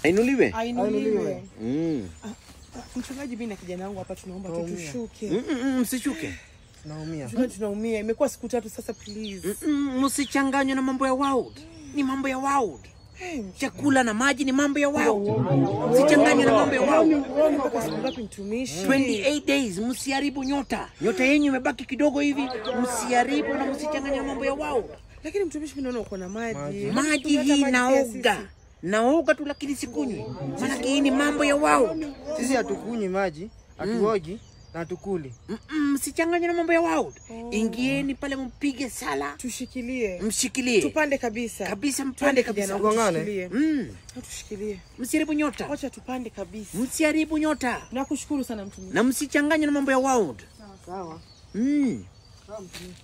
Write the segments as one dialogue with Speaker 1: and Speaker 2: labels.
Speaker 1: Ainuliwe.
Speaker 2: Ainuliwe.
Speaker 1: Mm.
Speaker 2: Mchungaji, mimi na kijana wangu hapa tunaomba tu
Speaker 3: Naumia.
Speaker 2: tushuke.
Speaker 1: Mm, mm, mm, Msishuke.
Speaker 3: Naumia.
Speaker 2: Mchungaji, tunaumia. Imekuwa siku tatu sasa, please.
Speaker 1: Mm, mm, Msichanganywe na mambo ya world. Ni mambo ya world.
Speaker 2: Hey,
Speaker 1: Chakula na maji ni mambo ya world. Msichanganywe na mambo ya world.
Speaker 2: Wewe mpaka siku ngapi mtumishi?
Speaker 1: 28 days, msiharibu nyota. Nyota yenyu imebaki kidogo hivi, msiharibu na msichanganye na mambo ya world.
Speaker 2: Lakini mtumishi, mimi naona uko na maji.
Speaker 1: Maji
Speaker 2: Tumeta
Speaker 1: hii
Speaker 2: maji pia
Speaker 1: naoga.
Speaker 2: sisi.
Speaker 1: Naoga tu lakini sikunywi. Maana hii ni mambo ya world.
Speaker 3: Sisi hatukunywi maji, hatuogi na hatukuli.
Speaker 1: Mm, mm, Msichanganye na mambo ya world. Ingieni pale mpige sala,
Speaker 2: Tushikilie.
Speaker 1: mshikilie.
Speaker 2: Tupande kabisa.
Speaker 1: Kabisa mpande
Speaker 2: Twende
Speaker 1: kabisa.
Speaker 2: kijana wangu,
Speaker 3: Ugongane.
Speaker 2: tushikilie.
Speaker 1: Mm.
Speaker 2: Tushikilie.
Speaker 1: Msiharibu nyota.
Speaker 2: Wacha tupande kabisa.
Speaker 1: Msiharibu nyota.
Speaker 2: Nakushukuru sana mtumishi.
Speaker 1: Na msichanganye na mambo ya world.
Speaker 3: Sawa.
Speaker 1: Mm.
Speaker 3: Sawa mtumishi.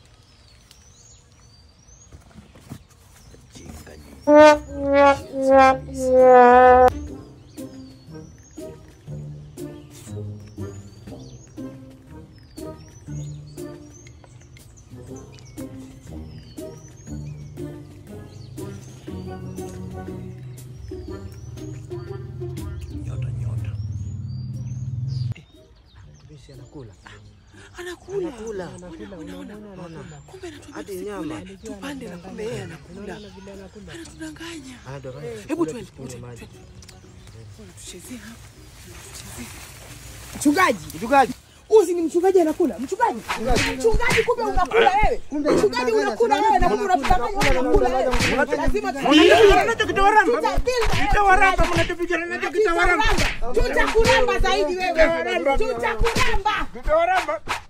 Speaker 1: Jinga nyinyi. Nyota nyota.
Speaker 3: Mtumishi anakula.
Speaker 2: Anakula.
Speaker 3: Anakula.
Speaker 2: Unaona, unaona. Kumbe anatuambia
Speaker 3: Hadi
Speaker 2: tusikule.
Speaker 3: nyama.
Speaker 2: Tupande na kumbe yeye anakula. Anatudanganya.
Speaker 3: Ah, ndio maana
Speaker 2: Hebu
Speaker 3: tusikule,
Speaker 2: twende.
Speaker 3: tusikule maji.
Speaker 2: Tuchezee hapa. Tuchezee. Mchungaji,
Speaker 3: Mchungaji.
Speaker 2: uzi ni mchungaji anakula. Mchungaji, mchungaji, kumbe unakula wewe. Mchungaji unakula wewe na kumbe unatudanganya wewe unakula wewe. Lazima tutakuramba zaidi wewe. Tutakuramba.